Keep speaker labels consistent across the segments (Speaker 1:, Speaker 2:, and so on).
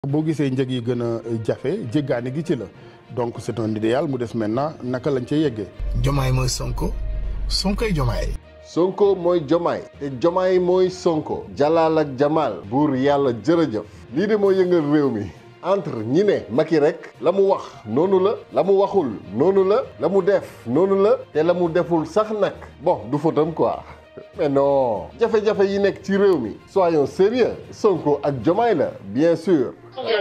Speaker 1: boo gisee njëg yi gën a jafe jéggaani gi ci la donc c'est un idéal mu des maintenant naka lañ ca yeggee.
Speaker 2: Jomaay mooy Sonko Sonkoy Jomaay.
Speaker 3: Sonko mooy Jomaay te Jomaay mooy Sonko. Jalaal ak Jamaal. buur yàlla jërëjëf. lii de moo yëngal réew mi. entre ñi ne Macky rek la mu wax noonu la la mu waxul noonu la la mu def noonu la te la mu deful sax nag bon du fautam quoi mais non jafe-jafe yi nekk ci réew mi soyons sérieux Sonko ak Jomaay la bien sûr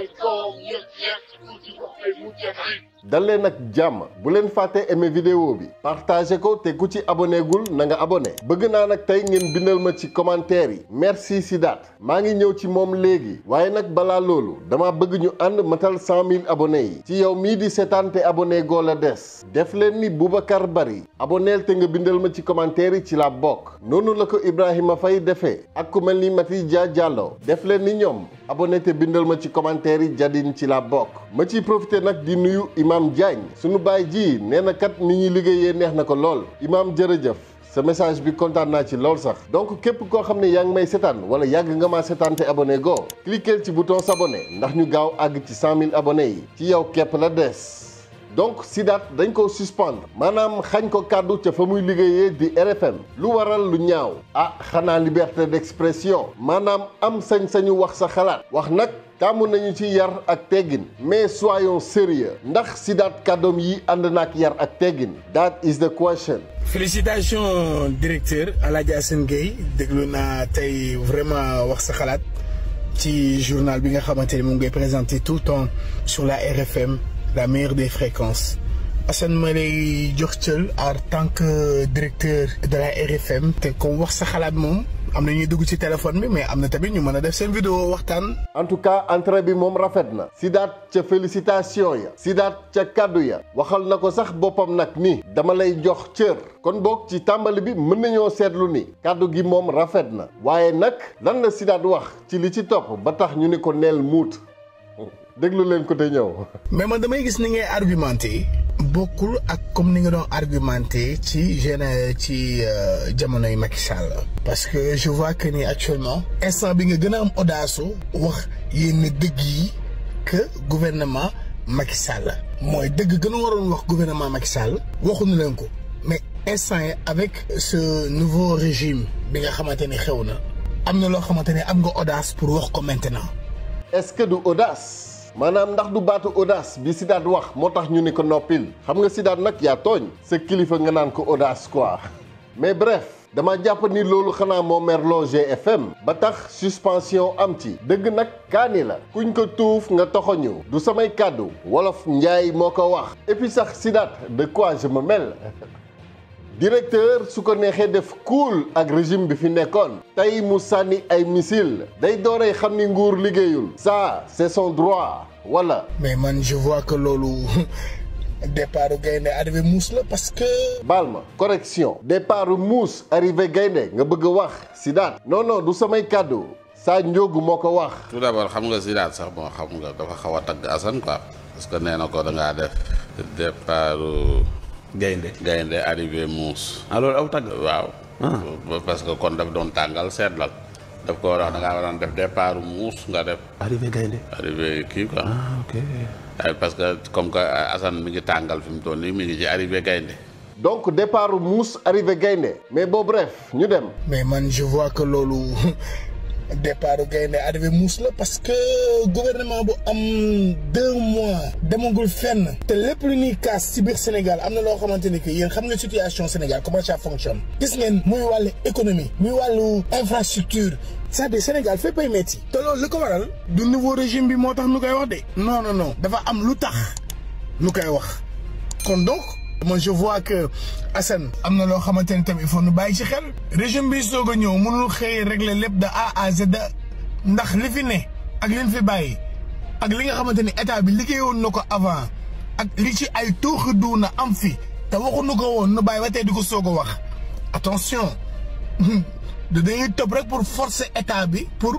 Speaker 3: dal leen ak jàmm bu leen fàtte aimer vidéo bi partagé ko te ku ci abonné gul na nga abonné bëgg naa nag tey ngeen bindal ma ci commentaire yi merci Sidaat maa ngi ñëw ci moom léegi waaye nag balaa loolu dama bëgg ñu ànd matal cent mille abonnés yi ci yow mii di seetaan te abonné goo la des def leen ni Boubacar Bari aboneel te nga bindal ma ci commentaire yi ci la bokk noonu la ko Ibrahima Faye defee ak ku mel ni Mati Dia Diallo def leen ni ñoom abonné te bindal ma ci commentaire yi jadin ci la bokk ma ciy profité nag di nuyu Imam Diagne sunu baay ji nee na kat ni ñuy liggéeyee neex na ko lool Imam jërëjëf sa message bi kontaan naa ci lool sax donc képp koo xam ne yaa ngi may setaan wala yàgg nga maa setaan te abonné go cliquer ci bouton s'abonner ndax ñu gaaw àgg ci cent mille abonnés yi ci yow képp la des donc Sidaat dañ ko suspendre maanaam xañ ko kàddu ca fa muy liggéeyee di RFM lu waral lu ñaaw ah xanaa liberté d'expression maanaam am sañ-sañu wax sa xalaat wax nag tàmm nañu ci yar ak teggin mais soyons sérieux ndax Sidaat kàddoom yi ànd naak yar ak teggin that is the question
Speaker 2: félicitations directeur Alaaji Assane Gueye déglu naa tey vraiment wax sa xalaat ci journal bi nga xamante ni mu ngay présenté tout le temps sur la RFM la meilleure des fréquences Assane ma lay jox cël en tant que directeur de la RFM te comme wax sa xalaat moom am na ñuy dugg ci téléphone bi mais am na tamit ñu mën a def seen vidéo waxtaan.
Speaker 3: en tout cas entrée bi moom rafet na Sidaat ca félicitation ya Sidaat ca kàddu ya waxal na ko sax boppam nag ni dama lay jox cër kon boog ci tàmbali bi mën nañoo seetlu ni kàddu gi moom rafet na waaye nag lan la Sidaat wax ci li ci topp ba tax ñu ni ko neel muut déglu leen ko te ñëw.
Speaker 2: mais man damay gis ni ngay argumenté bokkul ak comme ni nga doon argumenté ci jeune ci jamonoy Macky Sall parce que je vois que ni actuellement instant bi nga gën a am audace wax yenn dëgg yi que gouvernement Macky Sall mooy dëgg gën a waroon wax gouvernement Macky Sall waxuñu leen ko mais instant yi avec ce nouveau régime bi nga xamante ni xew na am na loo xamante ni am nga audace pour wax ko maintenant.
Speaker 3: est-ce que du audace. maanaam ndax du baatu audace bi Sidaat wax moo tax ñu ni ko noppil xam nga Sidaat nag yaa tooñ sa kilifa nga naan ko audace quoi mais bref dama jàpp ni loolu xanaa moo merloo GFM ba tax suspension am ci dëgg nag kaani la kuñ ko tuuf nga toxoñu du samay kàddu wolof njaay moo ko wax et puis sax Sidaat de quoi je me mêle directeur su ko neexee def cool ak régime bi fi nekkoon tey mu sànni ay missile day dooree xam ni nguur liggéeyul ça c'est son droit wala.
Speaker 2: mais man je vois que loolu départ gaynde arrivé muus la parce que.
Speaker 3: baal ma correction départ muus arrivé gaynde nga bëgg a wax Sidaat non non du samay kàddu saa njóogu moo ko wax.
Speaker 4: tout d'abord xam nga Sidaat sax moo xam nga dafa xaw a tagg Assane quoi parce que nee na ko da ngaa def départ.
Speaker 5: gaynde
Speaker 4: gaynde arrivé muus
Speaker 5: ah loolu aw tagg
Speaker 4: waaw parce que kon daf doon tàngal seetlal daf ko war a wax da ngaa waroon def départ muus nga def
Speaker 5: arrivé gaynde
Speaker 4: arrivé kii quoi
Speaker 5: ah ok
Speaker 4: parce que comme que Assane mi ngi tàngal fi mu toll nii mi ngi ci arrivé gaynde
Speaker 3: donc départ muus arrivé gaynde mais bon bref ñu dem
Speaker 2: mais man je vois que loolu départ gaynde arrivé muus la parce que gouvernement bu am deux mois demagul fenn te lépp lu ñuy kaas ci biir Sénégal am na loo xamante ni que yéen xam nga situation Sénégal comment ça fonctionne gis ngeen muy wàllu économie muy wàllu infrastructure c'est-à-dire Sénégal fépp ay métti te loolu li ko waral du nouveau régime bi moo tax nu koy wax de non non non dafa am lu tax nu koy wax kon donc moi je vois que Assane am na loo xamante ni tamit il faut nu bàyyi ci xel régime bi soog a ñëw mënul xëy régler lépp de A à Z ndax li fi ne ak li fi bàyyi ak li nga xamante ni état bi liggéeyoon na ko avant ak li ci ay tooxi duuna am fi te waxuñu ko woon nu bàyyi ba tey di ko soog a wax attention da dañuy topp rek pour forcer état bi pour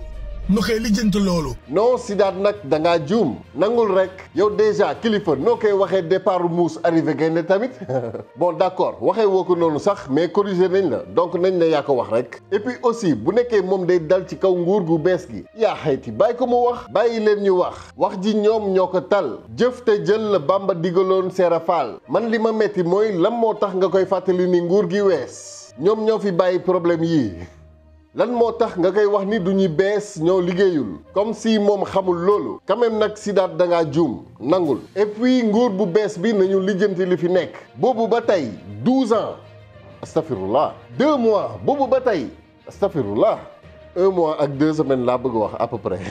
Speaker 2: nu koy lijjanti loolu
Speaker 3: non Sidaat nag da ngaa juum nangul rek yow déjà kilifa noo koy waxee départ muus arrivé gaynde tamit bon d'accord waxee woo ko noonu sax mais corrigé nañ la donc nañ ne yaa ko wax rek et puis aussi bu nekkee moom day dal ci kaw nguur gu bees gi yaa xayti bàyyi ko mu wax bàyyi leen ñu wax wax ji ñoom ñoo ko tal jëf te jël la Bamba digaloon Seera Faal man li ma metti mooy lan moo tax nga koy fàttali ni nguur gi wees ñoom ñoo fi bàyyi problème yii lan moo tax nga koy wax ni du ñu bees ñoo liggéeyul comme si moom xamul loolu quand même nag Sidaat da ngaa juum nangul et puis nguur bu bees bi nañu lijjanti li fi nekk boobu ba tey 12 ans astafirullah deux mois boobu ba tey astafirullah un mois ak deux semaines laa bëgg wax à peu près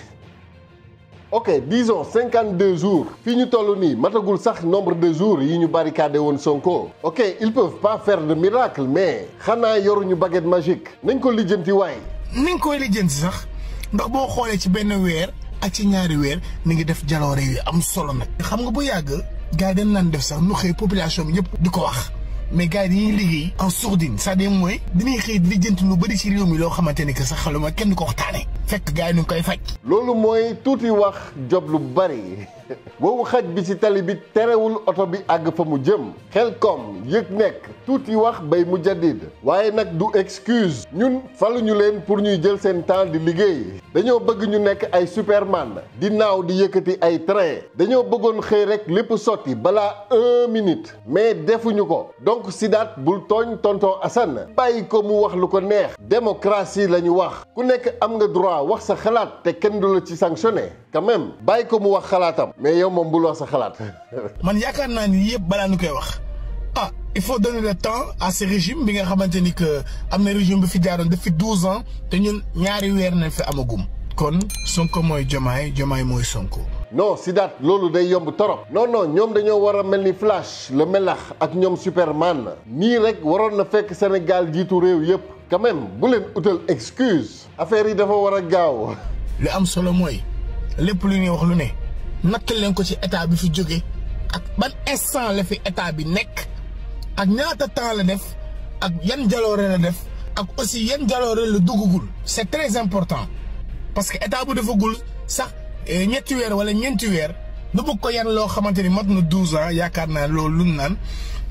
Speaker 3: ok disons 52 jours fii ñu toll nii matagul sax nombre de jours yi ñu barricadé woon Sonko ok ils peuvent pas faire de miracle mais xanaa yoruñu baguette magique nañ ko lijjanti waay
Speaker 2: ni nga koy lijjanti sax ndax boo xoolee ci benn weer ak ci ñaari weer ni ngi def jaloore yu am solo nag xam nga bu yàgg gars yi dañ naan def sax nu xëy population bi yëpp di ko wax mais gars yi dañuy liggéey en sourdine c'est-à-dire mooy dañuy xëy di lijjanti lu bëri ci réew mi loo xamante ni que sax xaluma kenn du ko waxtaane fekk gars yi ñu ngi koy faj
Speaker 3: loolu mooy tuuti wax job lu bari boobu xaj bi ci tali bi terewul oto bi àgg fa mu jëm xel kom yëg nekk tuuti wax bay mu jadid waaye nag du excuse ñun faluñu leen pour ñuy jël seen temps di liggéey dañoo bëgg ñu nekk ay superman di naaw di yëkkati ay train dañoo bëggoon xëy rek lépp sotti balaa un minute mais defuñu ko donc Sidaat bul tooñ tonton Assane bàyyi ko mu wax lu ko neex démocratie la ñu wax ku nekk am nga droit wax sa xalaat te kenn du la ci sanctionné quand même bàyyi ko mu wax xalaatam mais yow moom bul wax sa xalaat
Speaker 2: man yaakaar naa ni yëpp balaa ñu koy wax ah il faut donner le temps à ce régime bi nga xamante ni que am na régime bi fi jaaroon depuis douze ans te ñun ñaari weer nañ fi amagum kon Sonko mooy Jomaay Jomaay mooy Sonko
Speaker 3: non Sidaat loolu day yomb torop non non ñoom dañoo war a mel ni Flash le melax ak ñoom Superman nii rek waroon na fekk Sénégal jiitu réew yëpp quand même bu leen utal excuse affaire yi dafa war a gaaw
Speaker 2: li am solo mooy lépp lu ñuy wax lu ne natt leen ko ci état bi fi jóge ak ban instant la fi état bi nekk ak ñaata temps la def ak yan jaloore la def ak aussi yan jaloore la duggagul c'est très important parce que état bu defagul sax ñetti weer wala ñeenti weer lu bëgg ko yan loo xamante ni mat na douze ans yaakaar naa loolu lu naan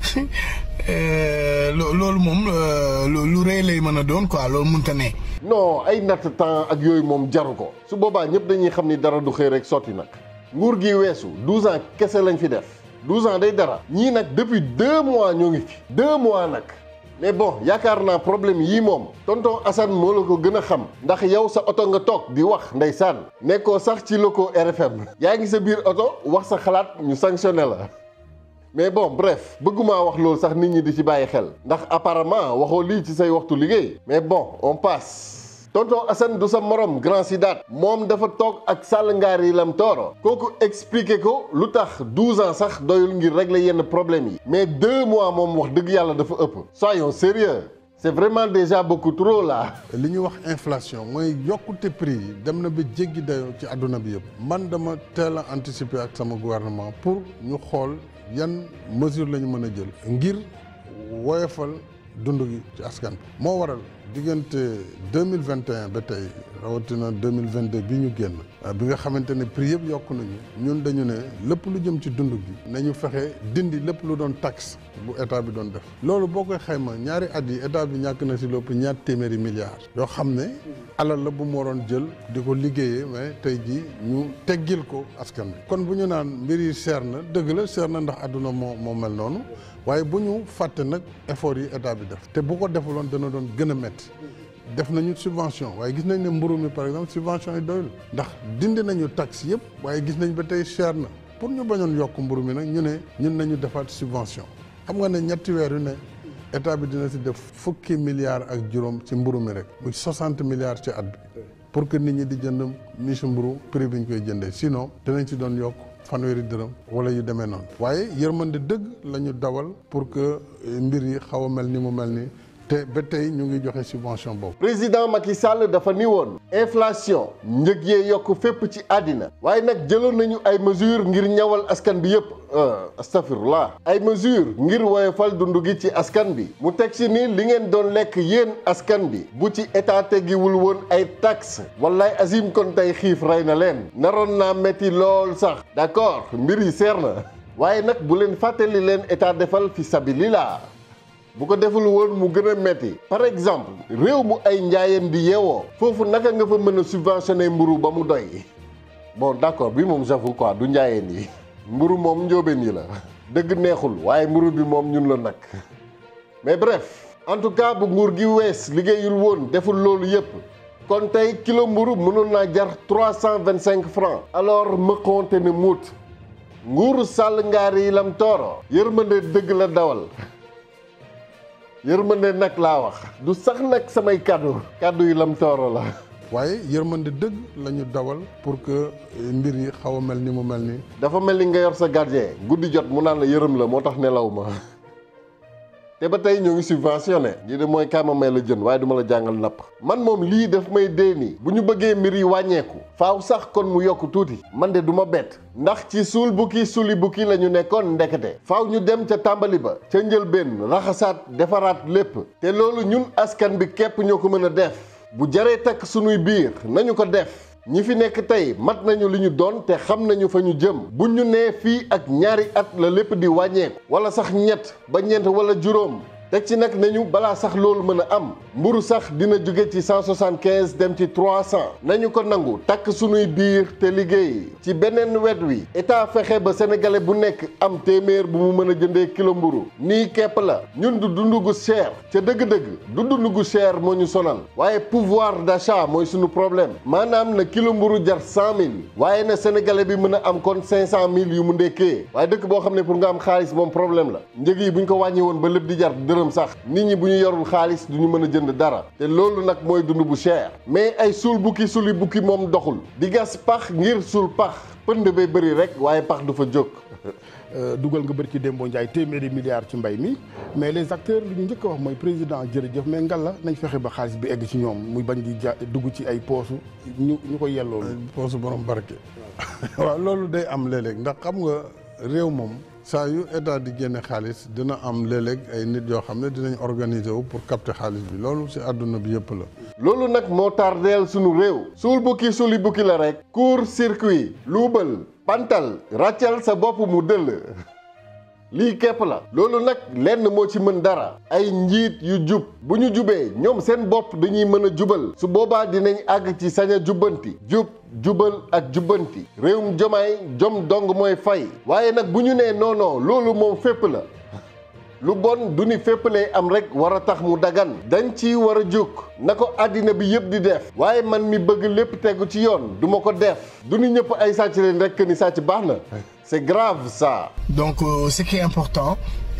Speaker 2: loolu moom lu rëy lay mën a doon quoi loolu mënta ne.
Speaker 3: non ay natt temps ak yooyu moom jaru ko su boobaa ñëpp dañuy xam ni dara du xëy rek sotti nag nguur gi weesu douze ans kese lañ fi def douze ans day dara ñii nag depuis deux mois ñoo ngi fi deux mois nag mais bon yaakaar naa problème yii moom tonton Assane moo la ko gën a xam ndax yow sa oto nga toog di wax ndeysaan nekkoo sax ci loko RFM yaa ngi sa biir oto wax sa xalaat ñu sanctionné la mais bon bref bëgguma wax loolu sax nit ñi di ci bàyyi xel ndax apparemment waxoo lii ci say waxtu liggéey mais bon on passe tonton Assane du sa morom grand Sidaat moom dafa toog ak Sall ngaar yi lam tooro kooku expliqué ko lu tax 12 ans sax doyul ngir régler yenn problème yi mais deux mois moom wax dëgg yàlla dafa ëpp soyons sérieux c'est vraiment déjà beaucoup trop là.
Speaker 1: li ñuy wax inflation mooy yokkute prix yi dem na ba jéggi dayoo ci àdduna bi yëpp man dama teel a anticiper ak sama gouvernement pour ñu xool yan mesure la ñu mën a jël ngir woyofal dund gi ci askan bi moo waral diggante deux mille vingt et un ba tey rawatina deux mille vingt deux bi ñu génn bi nga xamante ne prix yëpp yokku nañu ñun dañu ne lépp lu jëm ci dund gi nañu fexe dindi lépp lu doon taxe bu état bi doon def loolu boo koy xayma ñaari at yi état bi ñàkk na si lépp ñaar téeméeri milliards yoo xam ne alal la bu mu waroon jël di ko liggéeyee mais tey jii ñu teggil ko askan bi kon bu ñu naan mbir yi seer na dëgg la seer na ndax àdduna moo moo mel noonu waaye bu ñu fàtte nag effort yi état bi def te bu ko defuloon dana doon gën a métti def nañu subvention waaye gis nañ ne mburu mi par exemple subvention yi doyul ndax dindi nañu taxe yëpp waaye gis nañ ba tey cher na pour ñu bañoon yokk mburu mi nag ñu ne ñun nañu defaat subvention xam nga ne ñetti weer yu ne état bi dina si def fukki milliards ak juróom ci mburu mi rek muy soixante milliards ci at bi pour que nit ñi di jënd miche mburu prix bi ñu koy jëndee sinon dinañ ci doon yokk fanweeri dërëm wala yu demee noonu waaye yërmande dëgg la ñu dawal pour que mbir yi xaw a mel ni mu mel ni te ba tey ñu ngi joxe subvention boobu.
Speaker 3: président Macky Sall dafa ni woon inflation njëg yee yokk fépp ci àddina waaye nag jëloon nañu ay mesures ngir ñawal askan bi yépp astafirullah ay mesures ngir woyofal dund gi ci askan bi mu teg ci ni li ngeen doon lekk yéen askan bi bu ci état tegiwul woon ay taxes wallaay azim kon tey xiif rey na leen naroon naa metti lool sax d'accord mbir yi seer na waaye nag bu leen fàttali leen état defal fi sabilillah bu ko deful woon mu gën a metti par exemple réew mu ay njaayeen di yeewoo foofu naka nga fa mën a subventionner mburu ba mu doy bon d'accord bi moom j'avoue quoi du njaayeen yi mburu moom njóobeen yi la dëgg neexul waaye mburu bi moom ñun la nag mais bref en tout cas bu nguur gi wees liggéeyul woon deful loolu yépp kon tey kilo mburu mënoon naa jar trois cent vingt cinq francs alors mëqonte ne muut nguuru sàll ngaar yi lam tooro yërmande dëgg la dawal yërmande nag laa wax du sax nag samay kàddu kàddu yi lam tooro la
Speaker 1: waaye yërmande dëgg la ñu dawal pour que mbir yi xaw a mel ni mu mel ni
Speaker 3: dafa mel ni nga yor sa gardien guddi jot mu naan la yërëm la moo tax nelaw ma te ba tey ñoo ngi subventionné lii de mooy kaama may la jën waaye duma la jàngal napp man moom lii daf may dee nii bu ñu bëggee mbir yi wàññeeku faaw sax kon mu yokk tuuti man de du ma bett ndax ci suul bukki suli bukki la ñu nekkoon ndekete faaw ñu dem ca tàmbali ba ca njëlbéen raxasaat defaraat lépp te loolu ñun askan bi képp ñoo ko mën a def bu jaree takk sunuy biir nañu ko def ñi fi nekk tey mat nañu li ñu doon te xam nañu fa ñu jëm bu ñu nee fii ak ñaari at la lépp di wàññeeku wala sax ñett ba ñeent wala juróom teg ci nag nañu balaa sax loolu mën a am mburu sax dina jóge ci cent soixante quinze dem ci trois cent nañu ko nangu takk sunuy biir te liggéey ci beneen wet wi état fexe ba sénégalais bu nekk am téeméer bu mu mën a jëndee kilo mburu nii kepp la ñun du dund gu cher ca dëgg-dëgg du dund gu cher moo ñu sonal waaye pouvoir d'achat mooy sunu problème maanaam na kilo mburu jar cent mille waaye na sénégalais bi mën a am kon cinq cent mille yu mu ndekkee waaye dëkk boo xam ne pour nga am xaalis moom problème la njëg yi bu ñu ko wàññi woon ba lépp di jar dërëm sax nit ñi bu ñu yorul xaalis du ñu mën a jënd dara te loolu nag mooy dund bu cher mais ay suul bukki suli bukki moom doxul di gas pax ngir suul pax pënd bay bëri rek waaye pax du fa jóg
Speaker 2: dugal nga bëri ci Dembo Ndiaye téeméeri milliards ci mbay mi mais les acteurs li ñu njëkk a wax mooy président jërëjëf mais ngalla nañ fexe ba xaalis bi egg ci ñoom muy bañ di ja dugg ci ay poosu ñu ñu ko yelloo
Speaker 1: poosu borom barke waaw loolu day am léeg-léeg ndax xam nga réew moom saa yu état di génne xaalis dina am léeg-léeg ay nit yoo xam ne dinañ organiser wu pour capter xaalis bi loolu ci àdduna bi yëpp la.
Speaker 3: loolu nag moo tardeel sunu réew suul bukki suli bukki la rek court circuit luubal pantal ràccal sa bopp mu dëll lii képp la loolu nag lenn moo ci mën dara ay njiit yu jub bu ñu jubee ñoom seen bopp dañuy mën a jubal su boobaa dinañ àgg ci sañ a jubbanti jub jubal ak jubbanti réewum jomaay jom dong mooy fay waaye nag bu ñu nee non non loolu moom fépp la lu bon du ni fépp lay am rek war a tax mu dagan dañ ci war a jóg na ko àddina bi yëpp di def waaye man mi bëgg lépp tegu ci yoon du ma ko def du ni ñëpp ay sàcc leen rek ni sàcc baax na c'est grave ça.
Speaker 2: donc euh, ce qui est important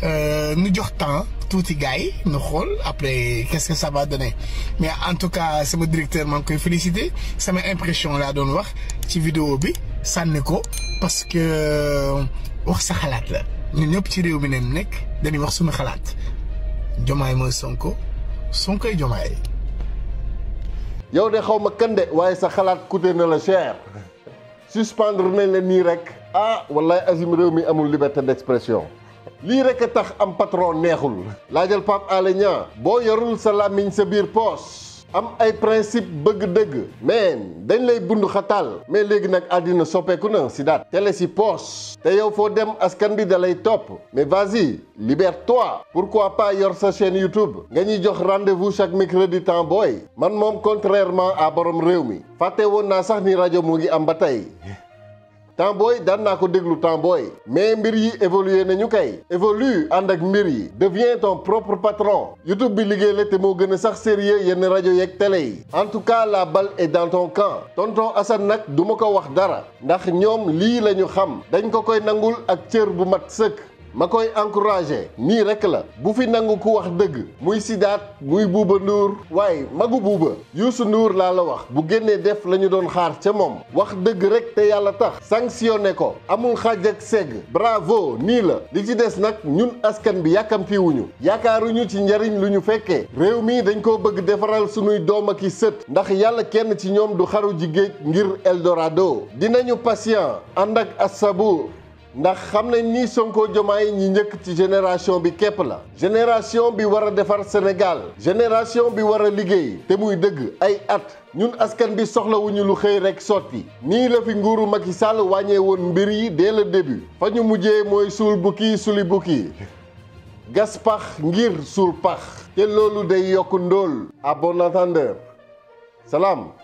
Speaker 2: ñu jox temps tuuti gars yi ñu xool après qu'est-ce que ça va donner mais en tout cas sama directeur maa ngi koy féliciter sama impression laa doon wax ci vidéo bi sànni ko parce que wax sa xalaat la ñun ñëpp ci réew mi ne nekk dañuy wax suñu xalaat jomaay mooy sonko sonkoy jomaay.
Speaker 3: yow de xaw ma kan de waaye sa xalaat coûté na la cher suspendre nañ la nii rek ah wallahi azim réew mi amul liberté d'expression lii rek a tax am patron neexul laajal Pape Alé Niang boo yorul sa làmmiñ sa biir poos am ay principe bëgg dëgg mais dañ lay bund xataal mais léegi nag àddina soppeeku na si daat télé si poos te yow foo dem askan bi da lay topp mais vas-y libère-toi pourquoi pas yor sa chaîne YouTube nga ñuy jox rendez-vous chaque mercredi temps booy man moom contrairement à borom réew mi fàtte woon naa sax ni rajo mu ngi am ba tey temps booy daan naa ko déglu temps booy mais mbir yi évolué nañu kay évolue ànd ak mbir yi deviens ton propre patron YouTube bi liggéey la te moo gën a sax sérieux yenn rajo yeeg télé yi en tout cas la balle est dans ton camp tonton Assane nag du ma ko wax dara ndax ñoom lii la ñu xam dañ ko koy nangul ak cër bu mat sëkk ma koy encouragé nii rek la bu fi nangu ku wax dëgg muy Sidaat muy Buuba Nduur waaye magu buuba Youssou Nduur laa la wax bu génnee def la ñu doon xaar ca moom wax dëgg rek te yàlla tax sanctionné ko amul xaaj ak segg bravo nii la li ci des nag ñun askan bi yàkkamtiwuñu yaakaaruñu ci njariñ lu ñu fekkee réew mi dañ koo bëgg defaral sunuy doom ak i sët ndax yàlla kenn ci ñoom du xaru ji géej ngir Eldorado dinañu patient ànd ak asabuur ndax xam nañ ni Sonko Jomaay ñi njëkk ci génération bi képp la génération bi war a defar Sénégal génération bi war a liggéey te muy dëgg ay at ñun askan bi soxlawuñu lu xëy rek sotti nii la fi nguuru Macky Sall wàññee woon mbir yi dès le début fa ñu mujjee mooy suul bukki suli bukki gas pax ngir suul pax te loolu day yokk ndóol à bon entendeur salaam